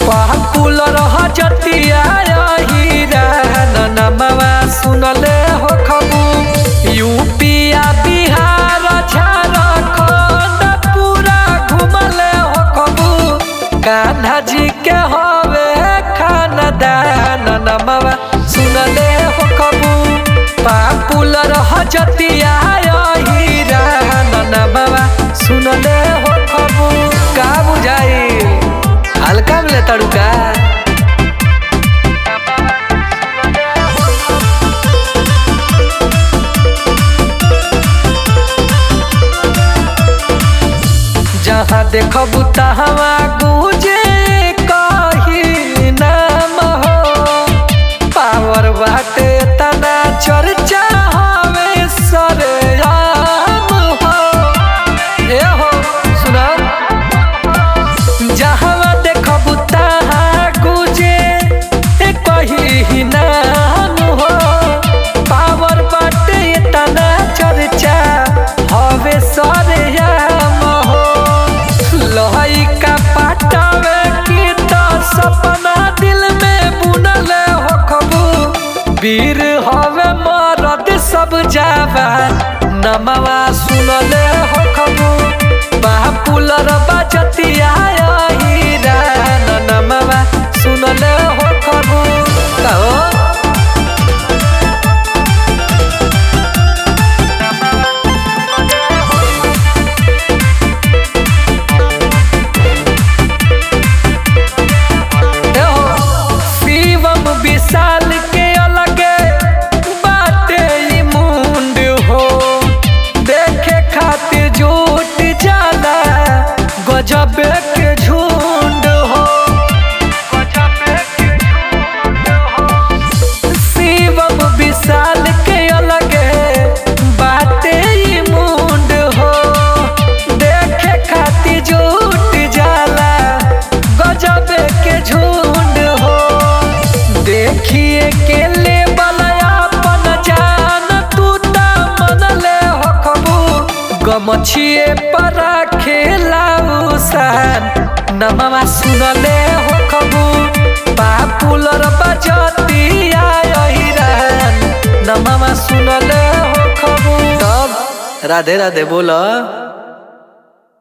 popular हजतिया हीरा नमवा सुनले हो खबू यूपिया बिहार झारखंड पूरा घुमले हो खबू कान्हा जी के हवे खानदान नमवा सुनले हो खबू पापुलर हजतिया हीरा नमवा सुनले हो खबू का बुझाई हल्का में ले तड़ुका जहाँ देखबू तहाँ गूंजे कही नाम हो पावर बाटे तना चर्चा हवे सरेआम हो ए हो सुना जहाँ देखबू तहाँ गूंजे कही नाम हो पावर बाटे तना चर्चा हवे सरेआम हो लोहई का पाटावे की तो सपना दिल में बुनले हो खबू वीर हवे मरद सब जावा नमवा सुनले हो खबू बापुलर बजतिया हीरा नमवा सुनले हो खबू कहो शिवम विशाल के अलगे बाटे ई मुंड हो देखे खातिर झूठ जाला गजब के झुंड हो शिवम विशाल के अलगे बाटे ई मुंड हो देखे खातिर झूठ जाला गजब के झुंड हो देखिए के ले अपन जान तू ता मन ले हो खबू गमछिए पर खेलाऊ सान नमवा सुनले हो खबू पापुलर बजतिया हिरान नमवा सुनले हो खबू तब राधे राधे बोला